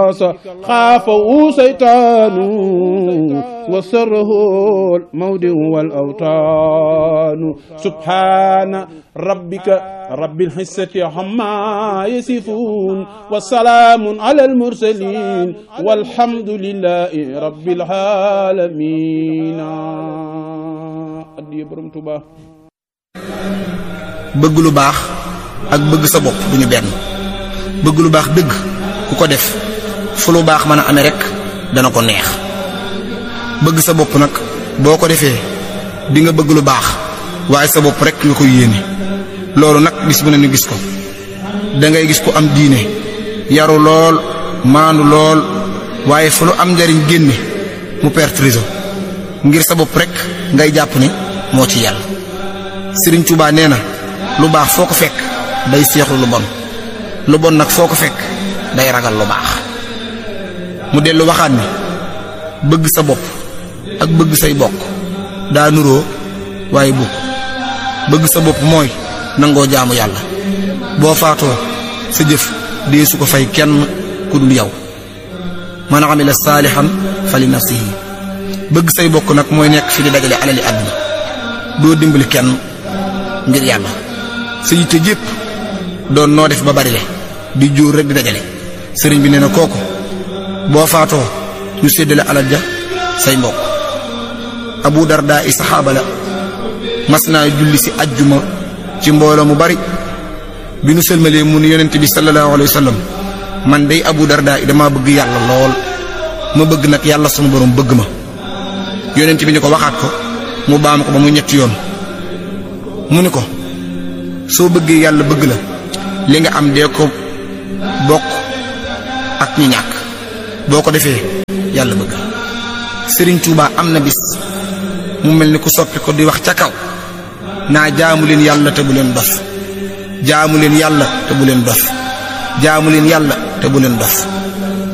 الخاص خافه سيطان وسره المودع والأوطان سبحان ربك رب العزة عما يصفون وسلام على المرسلين والحمد لله رب العالمين addiya borom Tuubaa bëgg lu baax ak bëgg sa bopp duñu benn bëgg lu baax dëgg ku ko def fu lu baax mën a amee rek dana ko neex bëgg sa bopp nag boo ko defee di nga bëgg lu baax waaye sa bopp rek nga koy yéene loolu nag bis bu ne ñu gis ko da ngay gis ko am diine yaru lool maandu lool waaye fu lu am njariñ génne mu perte réseau ngir sa bopp rek ngay jàpp ne moo ci yàlla Sëriñ Tuubaa nee na lu baax foo ko fekk day seexlu lu bon lu bon nag foo ko fekk day ragal lu baax mu dellu waxaat ni bëgg sa bopp ak bëgg say bokk daa nuroo waaye bukk bëgg sa bopp mooy nangoo jaamu yàlla boo faatoo sa jëf dee su ko fay kenn ku dul yow man amila saalihan fali nafsihi bëgg say bokk nag mooy nekk fi di dajale alali àdduna doo dimbali kenn ngir yàlla sa yitte jépp doon noo def ba bari le di jóor rek di dajale sëriñ bi nee na kooku boo faatoo ñu séddale alal ja say mbokk abu darda i saxaaba la mas naa julli si ajjuma ci mbooloo mu bari bi nu sëlmalee mu ni yonent bi sallallahu alayhi wa sallam man day abu darda i dama bëgg yàlla lool ma bëgg nag yàlla sunu borom bëgg ma yonent bi ni ko waxaat ko mu baam ko ba mu ñetti yoon mu ni ko soo bëggee yàlla bëgg la li nga am dee ko bokk ak ñi ñàkk boo ko defee yàlla bëgg sëriñ Tuubaa am na bis mu mel ni ku soppi ko di wax ca kaw naa jaamu leen yàlla te bu leen dof jaamu leen yàlla te bu leen dof jaamu leen yàlla te bu leen dof